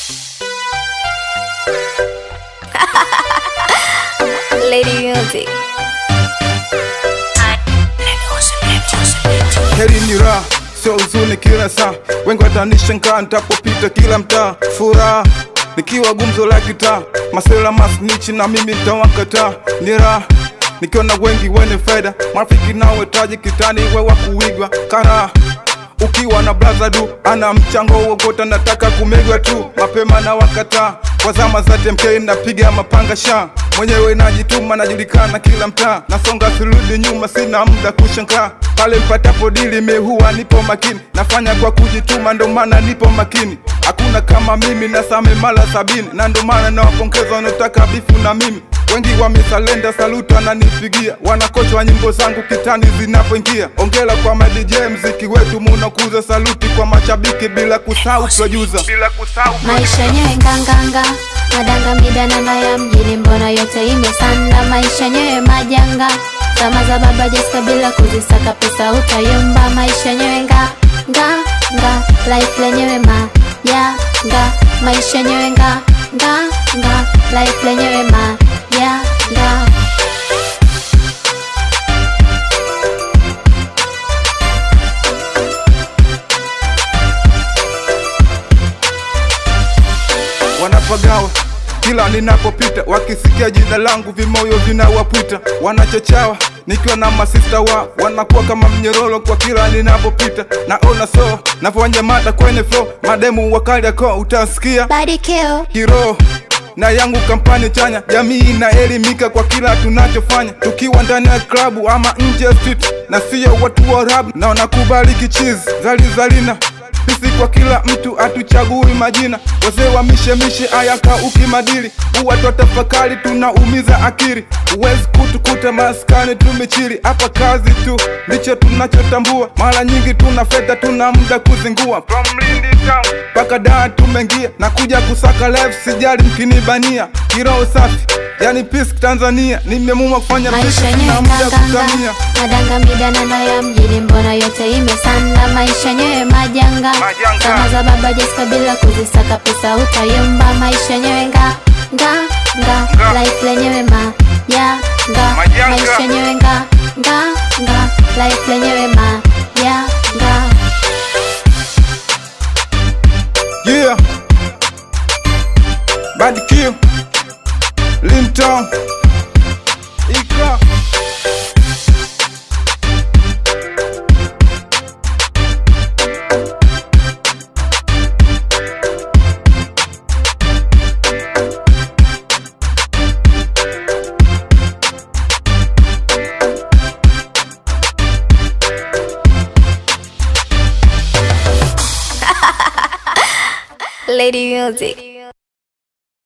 Lady Music. heri ni raha sio huzuni kila saa wengi watanishangaa nitapopita kila mtaa furaha nikiwa gumzo la kitaa masela masnichi na mimi nitawakataa ni raha nikiona wengi wenye faida marafiki nao taji kitani we wa kuigwa karaha ukiwa na blaza du ana mchango wokota nataka kumegwa tu mapema na wakataa kwa zama za TMK napiga mapanga sha mwenyewe najituma najulikana kila mtaa nasonga sirudi nyuma sina muda kushangaa pale mpatapo dili mi huwa nipo makini nafanya kwa kujituma ndo maana nipo makini hakuna kama mimi na same mara sabini na ndo maana nawapongeza wanaotaka bifu na mimi wengi wamesalenda saluti wananipigia wanakochwa nyimbo zangu kitani zinapoingia ongela kwa madj mziki wetu munakuza saluti kwa mashabiki bila kusahau producer bila kusahau Maisha yenyewe nganganga, madanga midananga ya mjini, mbona yote imesanda? Maisha yenyewe majanga, zama za baba Jessica, bila kuzisaka pesa utayumba. Maisha yenyewe nga nga nga, life lenyewe ma ya nga, maisha yenyewe nga nga nga, life lenyewe ma ya nga. wanapagawa kila ninapopita, wakisikia jina langu vimoyo vinawapwita, wanachochawa nikiwa na masista wao, wanakuwa kama mnyororo kwa kila ninapopita. Naona so navyonyamata kwenye flow, mademu wakali yako utasikia Body kill. kiroho na yangu kampani chanya, jamii inaelimika kwa kila tunachofanya, tukiwa ndani ya klabu ama nje ya street, na sio watu wa rap na wanakubali kichizi zalizalina pisi kwa kila mtu, atuchagui majina, wazee wa mishemishe ayaka ukimadili, huwa twatafakari, tunaumiza akili, huwezi kutukuta maskani tumechili, hapa kazi tu ndicho tunachotambua, mara nyingi tuna fedha, tuna muda kuzingua, from Lindi town mpaka daa tumeingia na kuja kusaka live, sijali mkinibania, kiroho safi yani peace Tanzania, nimeamua kufanya Maisha peace yenyewe na muda nganganga, kutamia madanga midananda ya mjini, mbona yote imesanda? Maisha yenyewe majanga, Majanga. zama za baba Jessica, bila kuzisaka pesa utayumba. Maisha yenyewe nga nga nga, Nga. life lenyewe ma ya nga, Majanga. maisha yenyewe nga nga nga, life lenyewe ma ya nga. Yeah. Bad Kill. Linton. Ikra. Lady Music.